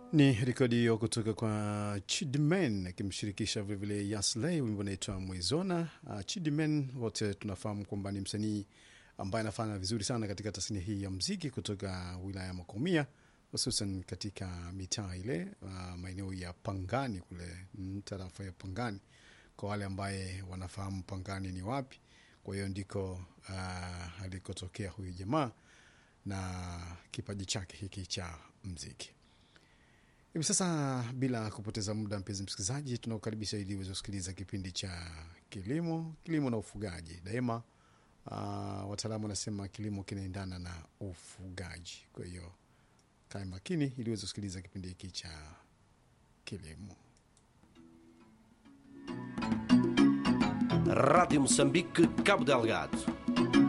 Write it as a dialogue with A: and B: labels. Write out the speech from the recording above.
A: Ni rekodi hiyo kutoka kwa Chidmen akimshirikisha vilevile Yasley, wimbo unaitwa Mwizona. Uh, Chidmen wote tunafahamu kwamba ni msanii ambaye anafanya vizuri sana katika tasnia hii ya mziki kutoka wilaya ya Makomia, hususan katika mitaa ile uh, maeneo ya Pangani kule mm, tarafa ya Pangani, kwa wale ambaye wanafahamu Pangani ni wapi. Kwa hiyo ndiko uh, alikotokea huyu jamaa na kipaji chake hiki cha mziki. Hivi sasa bila kupoteza muda, mpenzi msikilizaji, tunakukaribisha ili uweze kusikiliza kipindi cha kilimo, kilimo na ufugaji. Daima uh, wataalamu wanasema kilimo kinaendana na ufugaji. Kwa hiyo kae makini ili uweze kusikiliza kipindi hiki cha kilimo.
B: Rádio Moçambique, Cabo Delgado.